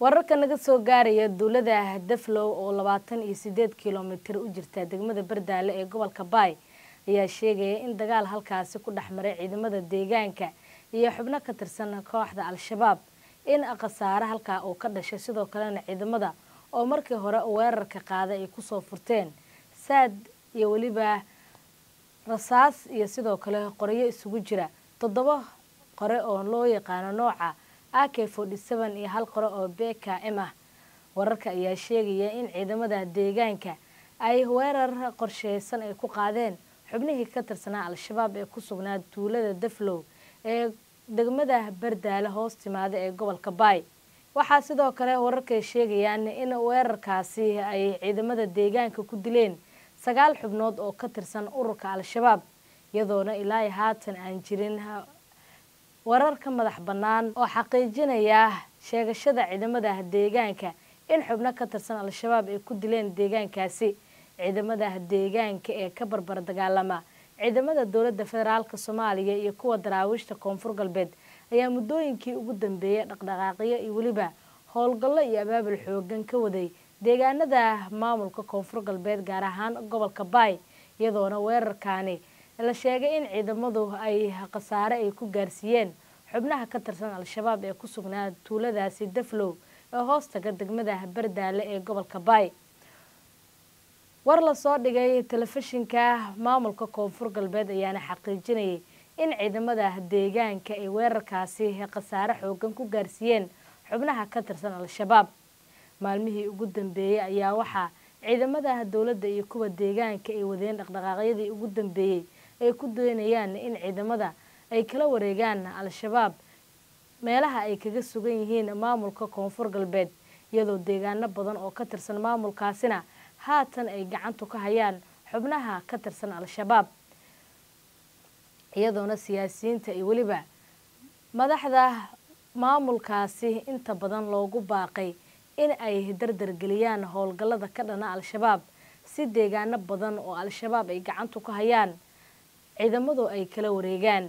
wararka naga soo gaaraya duulada daflow oo labaatan iyo sideed kilomitir u jirta degmada bardaale ee gobolka baay ayaa sheegaya in dagaal halkaasi ku dhex maray ciidamada deegaanka iyo xubno ka tirsan kooxda al-shabaab in khasaare halkaa uu ka dhashay sidoo kalena ciidamada oo markii hore weerarka qaaday ay kusoo furteen saad iyo weliba rasaas iyo sidoo kale qoryo isugu jira toddoba qore oo loo yaqaano nooca a k forty seven iyo hal qore oo b k m ah wararka ayaa sheegaya in ciidamada deegaanka ay weerar qorsheysan ay ku qaadeen xubnihii ka tirsanaa al-shabaab ee ku sugnaa duulada daflow ee degmada bardaale hoos timaada ee gobolka baay waxaa sidoo kale wararkay sheegayaan in weerarkaasi ay ciidamada deegaanka ku dileen sagaal xubnood oo ka tirsan ururka al-shabaab iyadoona ilaa haatan aan jirin warar ka madax bannaan oo xaqiijinaya sheegashada ciidamada deegaanka in xubno ka tirsan al-shabaab ay ku dileen deegaankaasi ciidamada deegaanka ee ka barbar dagaalama ciidamada dowladda federaalk soomaaliya iyo kuwa daraawiishta koonfur galbeed ayaa muddooyinkii ugu dambeeyay dhaqdhaqaaqyo iyo weliba howlgallo iyo abaabul xoogan ka waday deegaanada maamulka koonfur galbeed gaar ahaan gobolka baay iyadoona weerarkaani la sheegay in ciidamadu ay khasaare ay ku gaarsiiyeen xubnaha ka tirsan al-shabaab ee ku sugnaa tuuladaasi daflow ee hoostaga degmada bardaale ee gobolka baay war lasoo dhigay telefishinka maamulka koonfur galbeed ayaana xaqiijinayay in ciidamada deegaanka ay weerarkaasi khasaare xoogan ku gaarsiiyeen xubnaha ka tirsan al-shabaab maalmihii ugu dambeeyey ayaa waxaa ciidamada dowladda iyo kuwa deegaanka ay wadeen dhaqdhaqaaqyadii ugu dambeeyey ay ku doonayaan in ciidamada ay kala wareegaan al-shabaab meelaha ay kaga sugan yihiin maamulka koonfur galbeed iyadoo deegaano badan oo ka tirsan maamulkaasina haatan ay gacantu ka hayaan xubnaha ka tirsan al-shabaab iyadoona siyaasiyiinta iyo weliba madaxda maamulkaasi inta badan loogu baaqay in ay dardargeliyaan howlgallada ka dhana al-shabaab si deegaano badan oo al-shabaab ay gacantu ka hayaan ciidamadu ay kala wareegaan